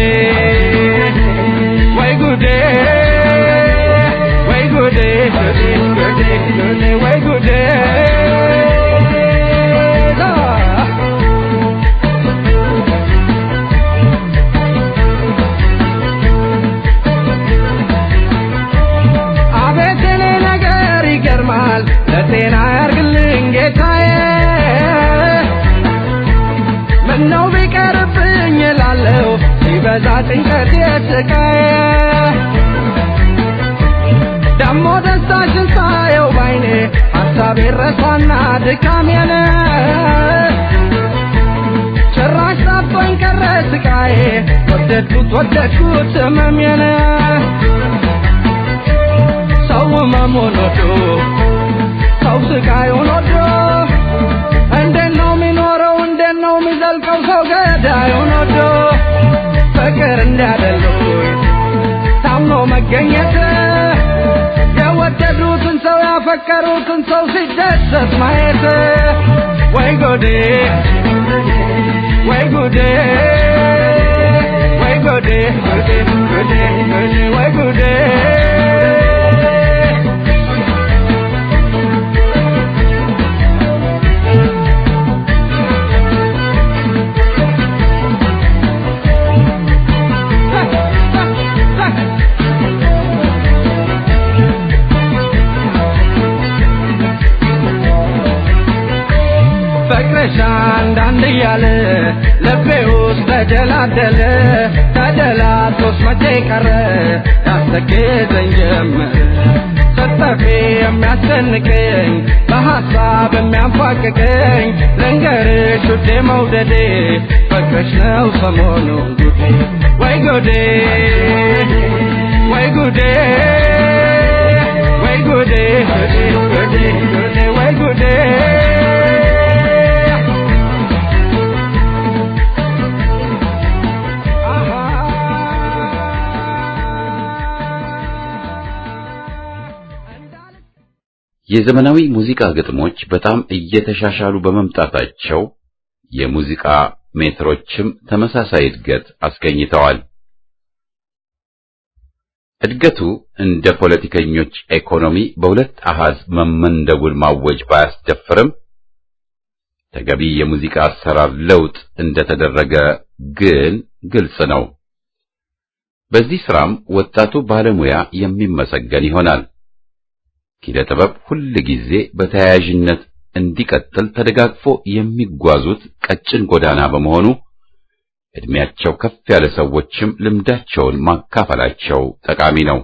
ወይ ጉዴ ወይ ጉዴ ጉዴ ጉዴ ጉዴ ወይ ጉዴ አቤት የኔ ነገር ይገርማል ለጤና ያርግልኝ ጌታዬ ምነው ቢቀርብኝ እላለሁ ሲበዛ ጭንቀት የስቃዬ ደሞ ደስታሽን ሳየው ባይኔ ሐሳቤ ረሳና ድካሜን ጭራሽ ጠፍቶኝ ቀረ ስቃዬ ወደድኩት ወደድኩት ህመሜን ሰው ህመሙን ወዶ ሰው ስቃዩን ወዶ እንዴት ነው የሚኖረው እንዴት ነው የሚዘልቀው ሰው ገዳዩን ወዶ ፍቅር እንዲያደሉኝ ታምኖ መገኘት የወደዱትን ሰው ያፈቀሩትን ሰው ሲደሰት ማየት ወይ ጎዴ ወይ ጉዴ ወይ ጉዴ ጉዴ ጉዴ ጉዴ ወይ ጉዴ ልቤ ውስጥ ተደላደለ ተደላቶስ መቼ ቀረ ያስተክዘኝ ጀመረ ስጠፊ የሚያስጨንቀኝ በሐሳብ የሚያንፏቅቀኝ ልንገርሽ ውዴ መውደዴ ፍቅርሽ ነው ሰሞኑን ጉዴ ወይ ጉዴ ወይ ጉዴ ወይ ጉዴ ጉዴ ጉዴ ጉዴ ወይ ጉዴ የዘመናዊ ሙዚቃ ግጥሞች በጣም እየተሻሻሉ በመምጣታቸው የሙዚቃ ሜትሮችም ተመሳሳይ እድገት አስገኝተዋል። እድገቱ እንደ ፖለቲከኞች ኢኮኖሚ በሁለት አሃዝ መመንደቡን ማወጅ ባያስደፍርም ተገቢ የሙዚቃ አሰራር ለውጥ እንደተደረገ ግን ግልጽ ነው። በዚህ ስራም ወጣቱ ባለሙያ የሚመሰገን ይሆናል። ኪነ ጥበብ ሁል ጊዜ በተያያዥነት እንዲቀጥል ተደጋግፎ የሚጓዙት ቀጭን ጎዳና በመሆኑ እድሜያቸው ከፍ ያለ ሰዎችም ልምዳቸውን ማካፈላቸው ጠቃሚ ነው።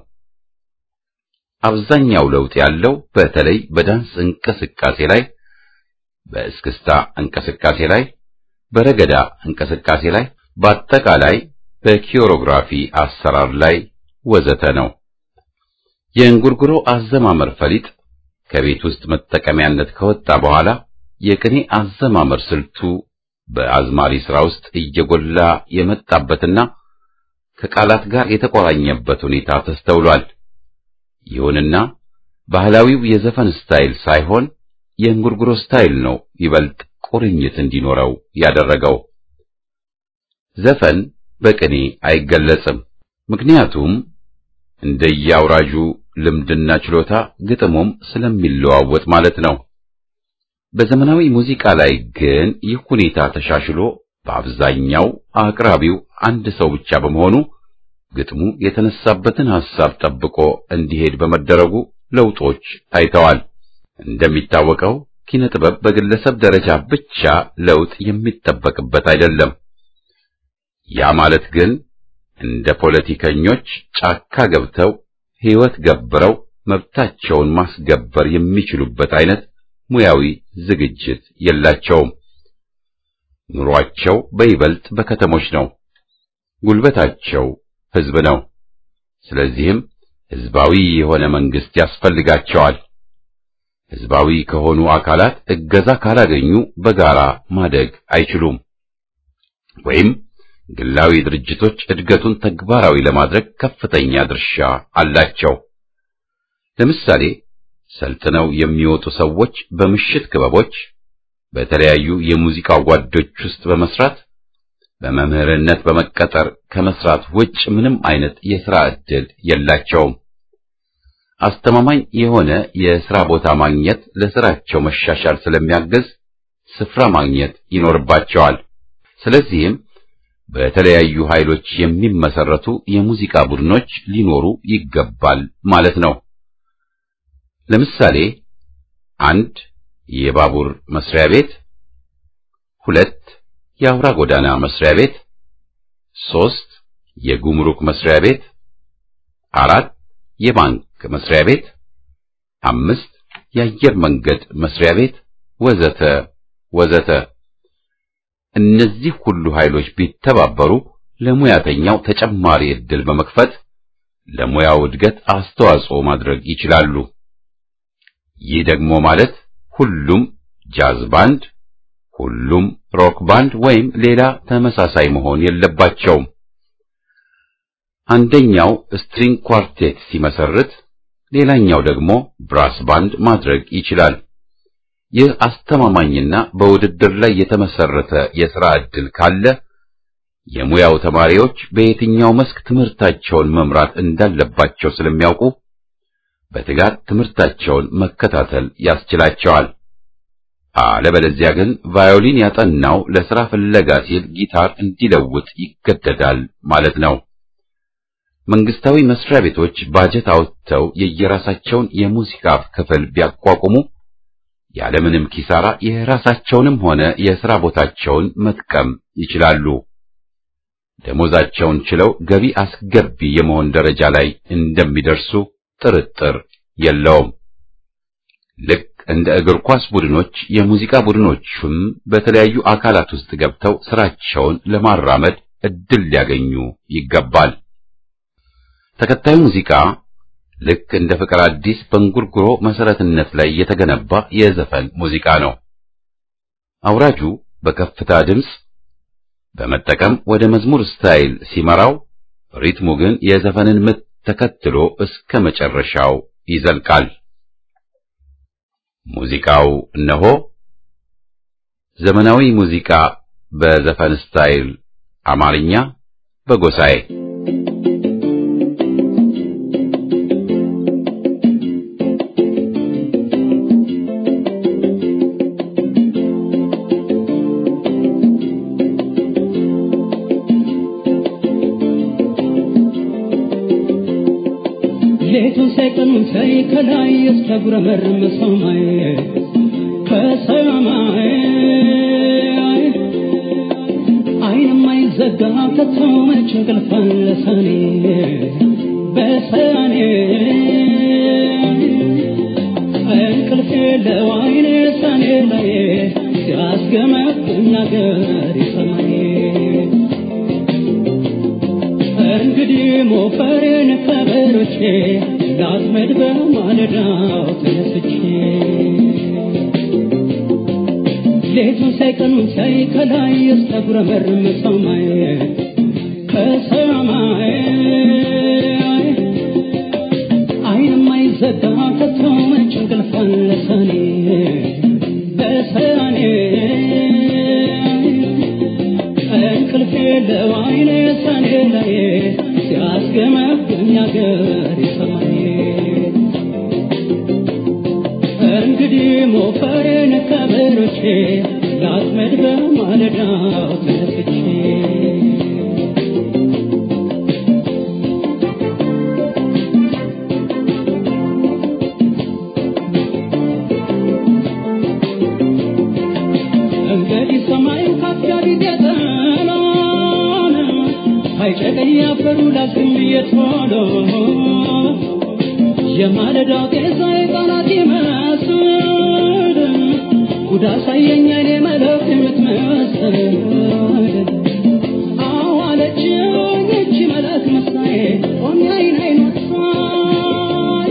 አብዛኛው ለውጥ ያለው በተለይ በዳንስ እንቅስቃሴ ላይ፣ በእስክስታ እንቅስቃሴ ላይ፣ በረገዳ እንቅስቃሴ ላይ፣ በአጠቃላይ በኪዮሮግራፊ አሰራር ላይ ወዘተ ነው። የእንጉርጉሮ አዘማመር ፈሊጥ ከቤት ውስጥ መጠቀሚያነት ከወጣ በኋላ የቅኔ አዘማመር ስልቱ በአዝማሪ ሥራ ውስጥ እየጎላ የመጣበትና ከቃላት ጋር የተቆራኘበት ሁኔታ ተስተውሏል። ይሁንና ባህላዊው የዘፈን ስታይል ሳይሆን የእንጉርጉሮ ስታይል ነው ይበልጥ ቁርኝት እንዲኖረው ያደረገው። ዘፈን በቅኔ አይገለጽም። ምክንያቱም እንደየአውራጁ ልምድና ችሎታ ግጥሙም ስለሚለዋወጥ ማለት ነው። በዘመናዊ ሙዚቃ ላይ ግን ይህ ሁኔታ ተሻሽሎ በአብዛኛው አቅራቢው አንድ ሰው ብቻ በመሆኑ ግጥሙ የተነሳበትን ሐሳብ ጠብቆ እንዲሄድ በመደረጉ ለውጦች ታይተዋል። እንደሚታወቀው ኪነ ጥበብ በግለሰብ ደረጃ ብቻ ለውጥ የሚጠበቅበት አይደለም። ያ ማለት ግን እንደ ፖለቲከኞች ጫካ ገብተው ሕይወት ገብረው መብታቸውን ማስገበር የሚችሉበት አይነት ሙያዊ ዝግጅት የላቸውም። ኑሯቸው በይበልጥ በከተሞች ነው። ጉልበታቸው ሕዝብ ነው። ስለዚህም ሕዝባዊ የሆነ መንግስት ያስፈልጋቸዋል። ሕዝባዊ ከሆኑ አካላት እገዛ ካላገኙ በጋራ ማደግ አይችሉም። ወይም ግላዊ ድርጅቶች እድገቱን ተግባራዊ ለማድረግ ከፍተኛ ድርሻ አላቸው። ለምሳሌ ሰልጥነው የሚወጡ ሰዎች በምሽት ክበቦች፣ በተለያዩ የሙዚቃ ጓዶች ውስጥ በመስራት በመምህርነት በመቀጠር ከመስራት ውጭ ምንም አይነት የሥራ ዕድል የላቸውም። አስተማማኝ የሆነ የሥራ ቦታ ማግኘት ለሥራቸው መሻሻል ስለሚያግዝ ስፍራ ማግኘት ይኖርባቸዋል። ስለዚህም በተለያዩ ኃይሎች የሚመሰረቱ የሙዚቃ ቡድኖች ሊኖሩ ይገባል ማለት ነው። ለምሳሌ አንድ የባቡር መስሪያ ቤት፣ ሁለት የአውራ ጎዳና መስሪያ ቤት፣ ሶስት የጉምሩክ መስሪያ ቤት፣ አራት የባንክ መስሪያ ቤት፣ አምስት የአየር መንገድ መስሪያ ቤት ወዘተ ወዘተ። እነዚህ ሁሉ ኃይሎች ቢተባበሩ ለሙያተኛው ተጨማሪ ዕድል በመክፈት ለሙያው እድገት አስተዋጽኦ ማድረግ ይችላሉ። ይህ ደግሞ ማለት ሁሉም ጃዝ ባንድ፣ ሁሉም ሮክ ባንድ ወይም ሌላ ተመሳሳይ መሆን የለባቸውም። አንደኛው ስትሪንግ ኳርቴት ሲመሰርት፣ ሌላኛው ደግሞ ብራስ ባንድ ማድረግ ይችላል። ይህ አስተማማኝና በውድድር ላይ የተመሰረተ የሥራ ዕድል ካለ የሙያው ተማሪዎች በየትኛው መስክ ትምህርታቸውን መምራት እንዳለባቸው ስለሚያውቁ በትጋት ትምህርታቸውን መከታተል ያስችላቸዋል። አለበለዚያ ግን ቫዮሊን ያጠናው ለሥራ ፍለጋ ሲል ጊታር እንዲለውጥ ይገደዳል ማለት ነው። መንግስታዊ መስሪያ ቤቶች ባጀት አውጥተው የየራሳቸውን የሙዚቃ ክፍል ቢያቋቁሙ ያለምንም ኪሳራ የራሳቸውንም ሆነ የሥራ ቦታቸውን መጥቀም ይችላሉ። ደሞዛቸውን ችለው ገቢ አስገቢ የመሆን ደረጃ ላይ እንደሚደርሱ ጥርጥር የለውም። ልክ እንደ እግር ኳስ ቡድኖች የሙዚቃ ቡድኖቹም በተለያዩ አካላት ውስጥ ገብተው ስራቸውን ለማራመድ እድል ሊያገኙ ይገባል። ተከታዩ ሙዚቃ ልክ እንደ ፍቅር አዲስ በእንጉርጉሮ መሰረትነት ላይ የተገነባ የዘፈን ሙዚቃ ነው። አውራጁ በከፍታ ድምፅ በመጠቀም ወደ መዝሙር ስታይል ሲመራው፣ ሪትሙ ግን የዘፈንን ምት ተከትሎ እስከ መጨረሻው ይዘልቃል። ሙዚቃው እነሆ ዘመናዊ ሙዚቃ በዘፈን ስታይል አማርኛ በጎሳዬ ሌቱን ሳይቀኑን ሳይ ከላይ እስከጉረመርም ሰማይ ከሰማይ አይንም አይዘጋ ከቶ መች እንቅልፍ አለ ሰኔ በሰኔ እንቅልፍ የለው አይኔ ሰኔ ላይ ሲያስገመግም ነገር ሰማይ እንግዲህ ሞፈሬን ከበሮቼ ላጥመድ በማለዳው ተነስቼ ሌቱን ሳይቀኑን ሳይ ከላይ እስከጉረመርም ሰማይ ከሰማይ አይንም አይዘጋ ከቶ መች እንቅልፍ አለ ሰኔ በሰኔ እንቅልፍ የለው አይኔ ሰኔ ላይ ሲያስገመግም ያገር ሰማይ እንግዲህ ሞፈሬን ከበሮቼ ላጥመድ በማለዳው ተነስቼ እንግዲህ ሰማዩ ካፊያ ጊዜ ጠሎን አይጨቀኝ አፈሩ ላዝግም እየቶሎ የማለዳው ጤዛ የቃላት ይመስል ጉድ አሳየኝ አይኔ መለክ የምትመስል አዋለችኝ እቺ መለክ መሳዬ ቆሜ አይን አይን ወሳኝ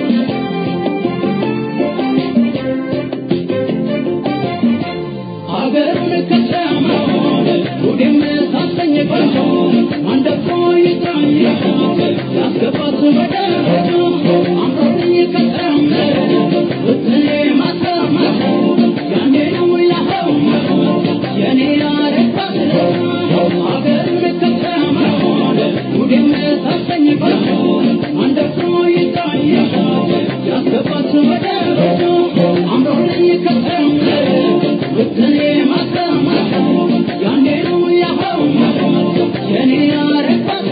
አገሩን ከተማውን ጉዴም ሳሰኝ ቆንጆ አንደፎ ይጥራኝ ያስገባት በደረጃ አምሮኝ ከተማው ውጥኔ ማተማት ያኔ ነው ያኸው የኔ ያረባት አገሩን ከተማውን ጉዴም ሳሰኝ ቆንጆ አንደፎ ይጥራኝ ያስገባት በደረጃ አምሮኝ ከተማው ውጥኔ ማተማት ያኔ ነው ያኸው የኔ ያረባት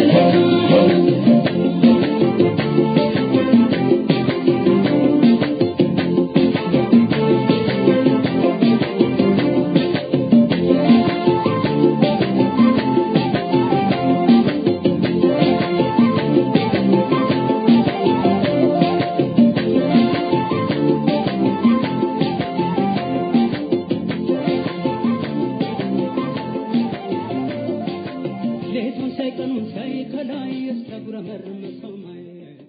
ሌቱን ሳይቀኑን ሳይ ከላይ እስከጉረመርም ሰማይ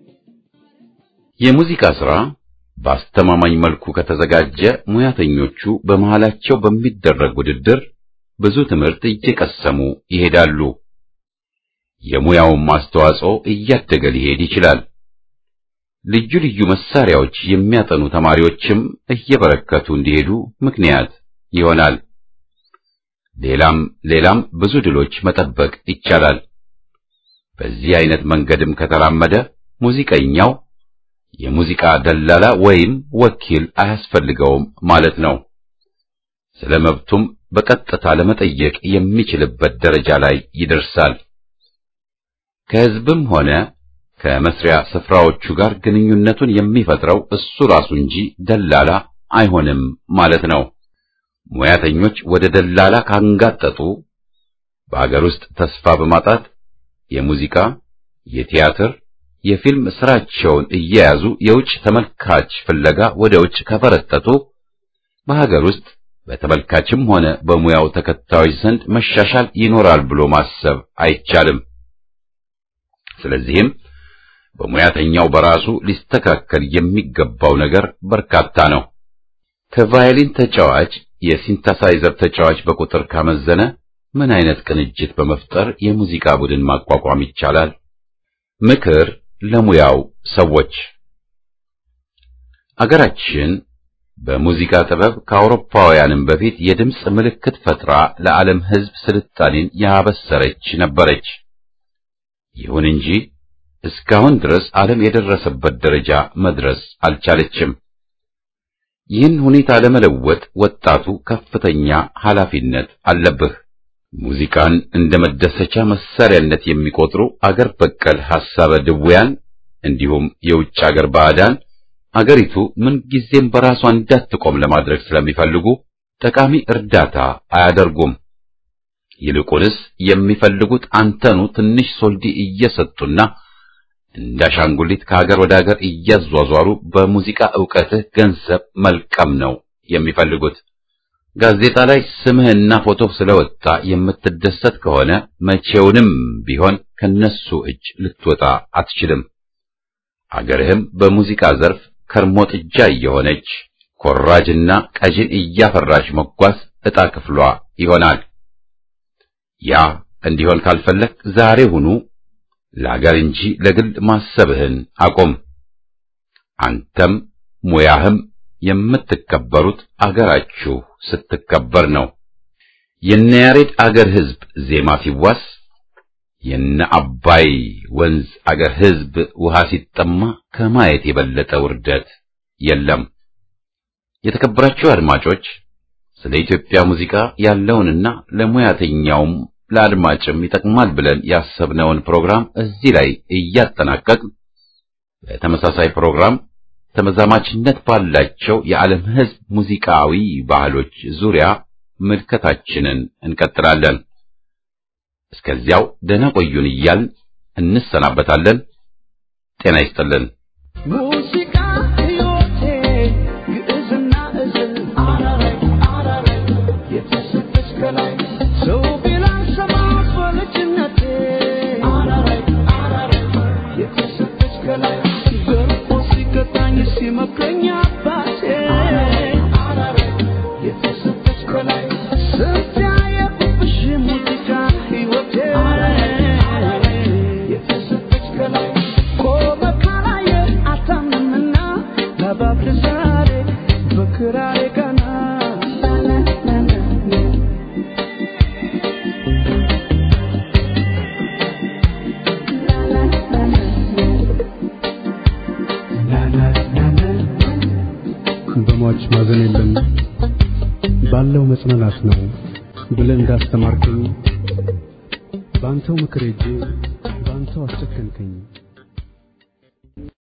የሙዚቃ ሥራ በአስተማማኝ መልኩ ከተዘጋጀ ሙያተኞቹ በመሃላቸው በሚደረግ ውድድር ብዙ ትምህርት እየቀሰሙ ይሄዳሉ። የሙያውም አስተዋጽኦ እያደገ ሊሄድ ይችላል። ልዩ ልዩ መሳሪያዎች የሚያጠኑ ተማሪዎችም እየበረከቱ እንዲሄዱ ምክንያት ይሆናል። ሌላም ሌላም ብዙ ድሎች መጠበቅ ይቻላል። በዚህ አይነት መንገድም ከተራመደ ሙዚቀኛው የሙዚቃ ደላላ ወይም ወኪል አያስፈልገውም ማለት ነው። ስለ መብቱም በቀጥታ ለመጠየቅ የሚችልበት ደረጃ ላይ ይደርሳል። ከሕዝብም ሆነ ከመስሪያ ስፍራዎቹ ጋር ግንኙነቱን የሚፈጥረው እሱ ራሱ እንጂ ደላላ አይሆንም ማለት ነው። ሙያተኞች ወደ ደላላ ካንጋጠጡ በአገር ውስጥ ተስፋ በማጣት የሙዚቃ፣ የቲያትር፣ የፊልም ስራቸውን እየያዙ የውጭ ተመልካች ፍለጋ ወደ ውጭ ከፈረጠጡ በሀገር ውስጥ በተመልካችም ሆነ በሙያው ተከታዮች ዘንድ መሻሻል ይኖራል ብሎ ማሰብ አይቻልም። ስለዚህም በሙያተኛው በራሱ ሊስተካከል የሚገባው ነገር በርካታ ነው። ከቫዮሊን ተጫዋች የሲንተሳይዘር ተጫዋች በቁጥር ካመዘነ ምን አይነት ቅንጅት በመፍጠር የሙዚቃ ቡድን ማቋቋም ይቻላል? ምክር ለሙያው ሰዎች አገራችን በሙዚቃ ጥበብ ከአውሮፓውያንም በፊት የድምፅ ምልክት ፈጥራ ለዓለም ሕዝብ ስልጣኔን ያበሰረች ነበረች። ይሁን እንጂ እስካሁን ድረስ ዓለም የደረሰበት ደረጃ መድረስ አልቻለችም። ይህን ሁኔታ ለመለወጥ ወጣቱ ከፍተኛ ኃላፊነት አለብህ። ሙዚቃን እንደ መደሰቻ መሳሪያነት የሚቆጥሩ አገር በቀል ሐሳበ ድውያን እንዲሁም የውጭ አገር ባዕዳን አገሪቱ ምንጊዜም በራሷ እንዳትቆም ለማድረግ ስለሚፈልጉ ጠቃሚ እርዳታ አያደርጉም። ይልቁንስ የሚፈልጉት አንተኑ ትንሽ ሶልዲ እየሰጡና እንዳሻንጉሊት ከሀገር ወደ ሀገር እያዟዟሩ በሙዚቃ ዕውቀትህ ገንዘብ መልቀም ነው የሚፈልጉት። ጋዜጣ ላይ ስምህና ፎቶህ ስለወጣ የምትደሰት ከሆነ መቼውንም ቢሆን ከነሱ እጅ ልትወጣ አትችልም። አገርህም በሙዚቃ ዘርፍ ከርሞ ጥጃ እየሆነች ኮራጅና ቀጅን እያፈራች መጓዝ ዕጣ ክፍሏ ይሆናል። ያ እንዲሆን ካልፈለግ ዛሬ ሁኑ ለአገር እንጂ ለግል ማሰብህን አቁም። አንተም ሙያህም የምትከበሩት አገራችሁ ስትከበር ነው። የነ ያሬድ አገር ሕዝብ ዜማ ሲዋስ የነ አባይ ወንዝ አገር ሕዝብ ውሃ ሲጠማ ከማየት የበለጠ ውርደት የለም። የተከበራችሁ አድማጮች ስለ ኢትዮጵያ ሙዚቃ ያለውንና ለሙያተኛውም ለአድማጭም ይጠቅማል ብለን ያሰብነውን ፕሮግራም እዚህ ላይ እያጠናቀቅን በተመሳሳይ ፕሮግራም ተመዛማችነት ባላቸው የዓለም ሕዝብ ሙዚቃዊ ባህሎች ዙሪያ ምልከታችንን እንቀጥላለን። እስከዚያው ደህና ቆዩን እያልን እንሰናበታለን። ጤና ይስጥልን። ሙዚቃ ሕይወቴ ግዕዝና እዝል አራራይ አራራይ የተሰጠች ከላይ ሰው ቢላን ሰማት በልጅነቴ አራራይ አራራይ የተሰጠች ከላይ ገርፎ ሲቀጣኝ ሲመክረኝ አባቴ አራራይ የተሰጠች ከላይ ስንት ያየሁብሽ ሙዚቃ ሕይወቴ የተሰጠች ከላይ ቆመ ካላየ አታምንምና ለባብል ዛሬ በክራሬ ቀና በሟች ማዘን የለም ባለው መጽናናት ነው ብለህ እንዳስተማርከኝ በአንተው ምክር ሄጄ በአንተው አስጨከንከኝ።